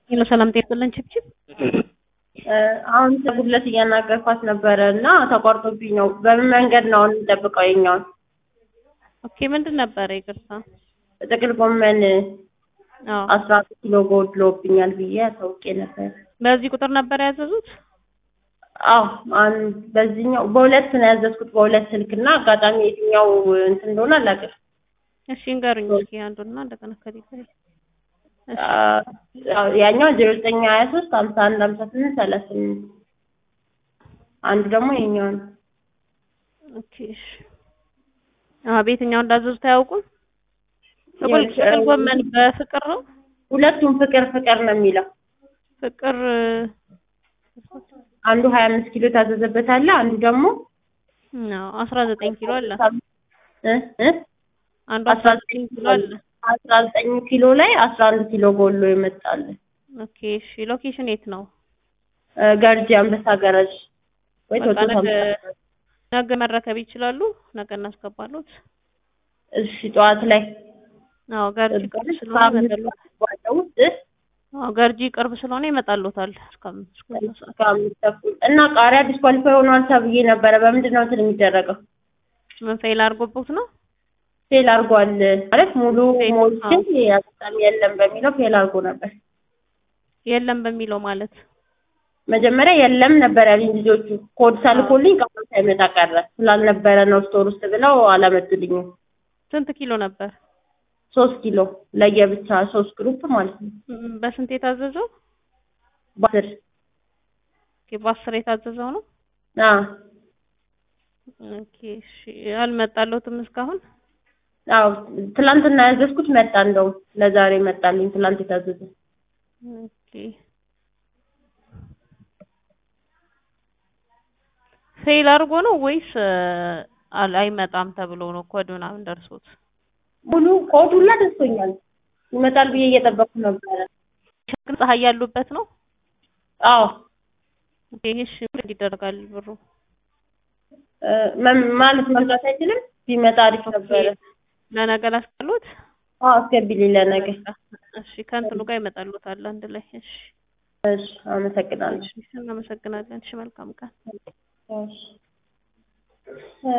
ሄሎ ሰላም ጤና ይስጥልን ችብችብ አሁን ጉድለት እያናገርኳት ነበረ እና ተቋርጦብኝ ነው። በምን መንገድ ነው አሁን የምጠብቀው? የኛውን ኦኬ ምንድን ነበረ ይቅርታ ጥቅል ጎመን አዎ አስራ አራት ኪሎ ጎድሎብኛል ብዬ አሳውቄ ነበር። በዚህ ቁጥር ነበር ያዘዙት አዎ አን- በዚህኛው በሁለት ነው ያዘዝኩት በሁለት ስልክ እና አጋጣሚ የትኛው እንትን እንደሆነ አላውቅም። እሺ እንገሩኝ እስኪ አንዱና እንደገና ከዲታይ አ- ያኛው ዜሮ ዘጠኝ ሀያ ሶስት ሀምሳ አንድ ሀምሳ ስምንት ሰላሳ ስምንት አንዱ ደግሞ የኛው ነው። ኦኬ እሺ አዎ በየትኛው እንዳዘዙት አያውቁም ጥቅል ያው- ጥቅል ጎመን በፍቅር ነው ሁለቱም ፍቅር ፍቅር ነው የሚለው ፍቅር አንዱ ሀያ አምስት ኪሎ የታዘዘበት አለ አንዱ ደግሞ ነው አስራ ዘጠኝ ኪሎ አለ እ እ አንዱ አስራ አስራ ዘጠኝ ዘጠኝ ኪሎ አለ አስራ ዘጠኝ ኪሎ ላይ አስራ አንድ ኪሎ ጎሎ ይመጣል። ኦኬ እሺ ሎኬሽን የት ነው እ ገርጂ አንበሳ ገረጅ ወይ በቃ ቶቶ ነገ ነገ መረከብ ይችላሉ ነገ እናስገባሉት እሺ ጠዋት ላይ አዎ ገርጂ ቅርብ ስለሆነ ይመጣሉት ባለው ውስጥ አዎ ገርጂ ቅርብ ስለሆነ ይመጣሉታል እስከ አምስት እስከ ሁለት ሰዓት እስከ አምስት ተኩል እና ቃሪያ ዲስኳሊፋይ ሆኗል ተብዬ ነበረ። በምንድን ነው እንትን የሚደረገው? ምን ፌል አድርጎበት ነው ፌል አድርጓል ማለት ሙሉ ፌል- ሞልችን አጋጣሚ የለም በሚለው ፌል አድርጎ ነበር። የለም በሚለው ማለት መጀመሪያ የለም ነበር ያሉኝ ልጆቹ። ኮድ ሳልኮልኝ ቃል ሳይመጣ ቀረ ስላልነበረ ነው ስቶር ውስጥ ብለው አላመጡልኝም። ስንት ኪሎ ነበር ሶስት ኪሎ ለየብቻ ሶስት ግሩፕ ማለት ነው። ም- በስንት የታዘዘው በአስር ኦኬ በአስር የታዘዘው ነው አዎ ኦኬ እሺ አልመጣለሁትም እስካሁን አዎ ትላንትና ያዘዝኩት መጣ። እንደውም ለዛሬ መጣልኝ። ትላንት የታዘዘ ኦኬ ፌል አድርጎ ነው ወይስ አል- አይመጣም ተብሎ ነው ኮድ ምናምን ደርሶት ሙሉ ኮድ ሁላ ደርሶኛል። ይመጣል ብዬ እየጠበቅኩ ነበረ። ግን ፀሐይ ያሉበት ነው አዎ ኦኬ እሺ ምን ይደረጋል ብሩ እ መም- ማለት መምጣት አይችልም። ቢመጣ አሪፍ ነበረ። ለነገ ላስቀሉት አዎ አስገቢልኝ ለነገ። እሺ ከእንትኑ ጋር ይመጣሉታል አንድ ላይ እሺ እሺ አመሰግናለሁ። እሺ እናመሰግናለን እሺ መልካም ቀን እሺ